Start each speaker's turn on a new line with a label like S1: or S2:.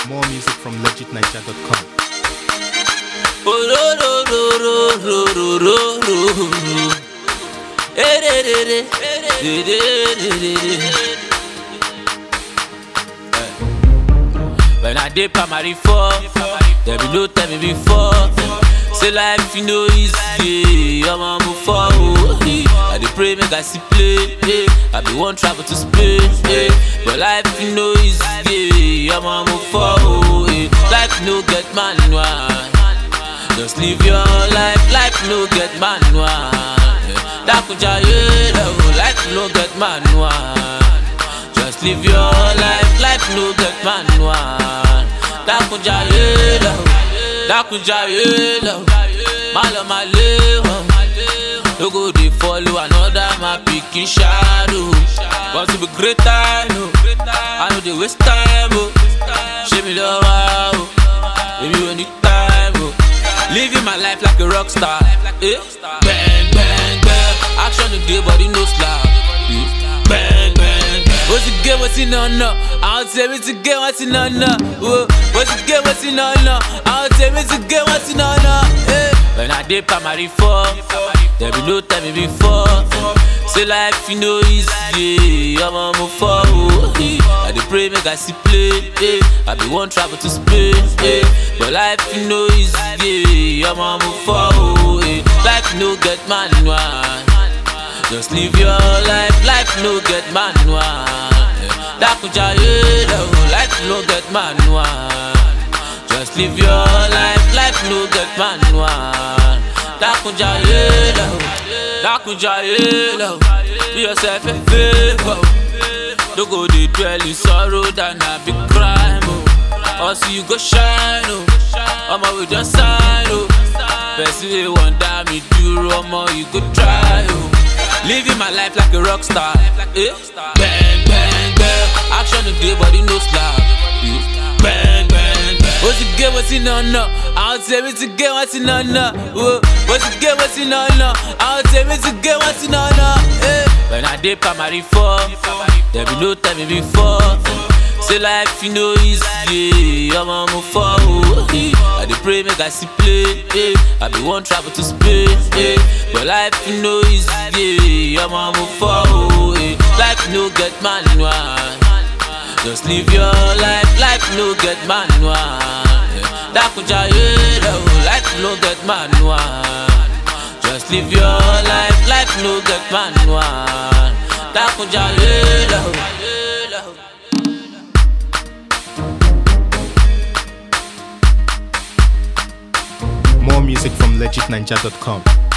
S1: More music from legitniger.com.
S2: When I did primary four, there be no tell me before. Say life you know easy, I'm on move forward. I dey pray make I see play, eh. I be one travel to Spain, eh. but life you know easy, I'm on move forward. eh. Life no get manual. Just live your life, life no get manual. Dakuja yeah, life no get manual. Just live your life, life no get manual. Dakuja yeah, Dakuja yeah, Malo maleho. No go dey follow another my pikin shadow. Cause to be great time, oh. I know dey waste time, oh. Show me love, oh. Baby, when it time, oh. Living my life like a rock star. Eh? Bang, bang, bang. Action today, body no slap. Eh? Bang, bang, bang. What's the game? What's in on no? I'll tell me to get what's in on no. Whoa. What's the game? What's in on no? I'll tell me to get what's in on no. Eh? When I did primary four, there be no time me before. Say life you know easy, I'm on move forward. eh. I dey pray make I see play, eh. I be one travel to Spain, eh. but life you know easy, I'm on move forward. eh. Life no get manual, just live your life, life no get manual. eh. Dakuja yeah, life no get manual. Just live your life, life no get manual. Dakuja yeah, Dakuja yeah, be yourself a favor. Don't go dey dwell in sorrow than a big crime. Oh. Also you go shine, oh. Omo we just sign, oh. Person wey wonder me do, omo you go try, oh. Living my life like a rock star, eh? Bang bang bang, action today body no slap, eh? Bang bang bang. What's the game? What's in on no? I'll tell me to get what's in on no. Whoa. What's the game? What's in on no? I'll tell me to get what's in on no. Eh? When I did primary four, there be no time me before. Say life you know easy, I'm on move forward. eh. I dey pray make I see play, eh. I be one travel to Spain, eh. but life you know easy, I'm on move forward. eh. Life no get manual. Just live your life, life no get manual. yeah. Dakuja yeah, life no get manual. Just live your life, life no get manual. Dakuja yeah,
S1: More music from legitniger.com.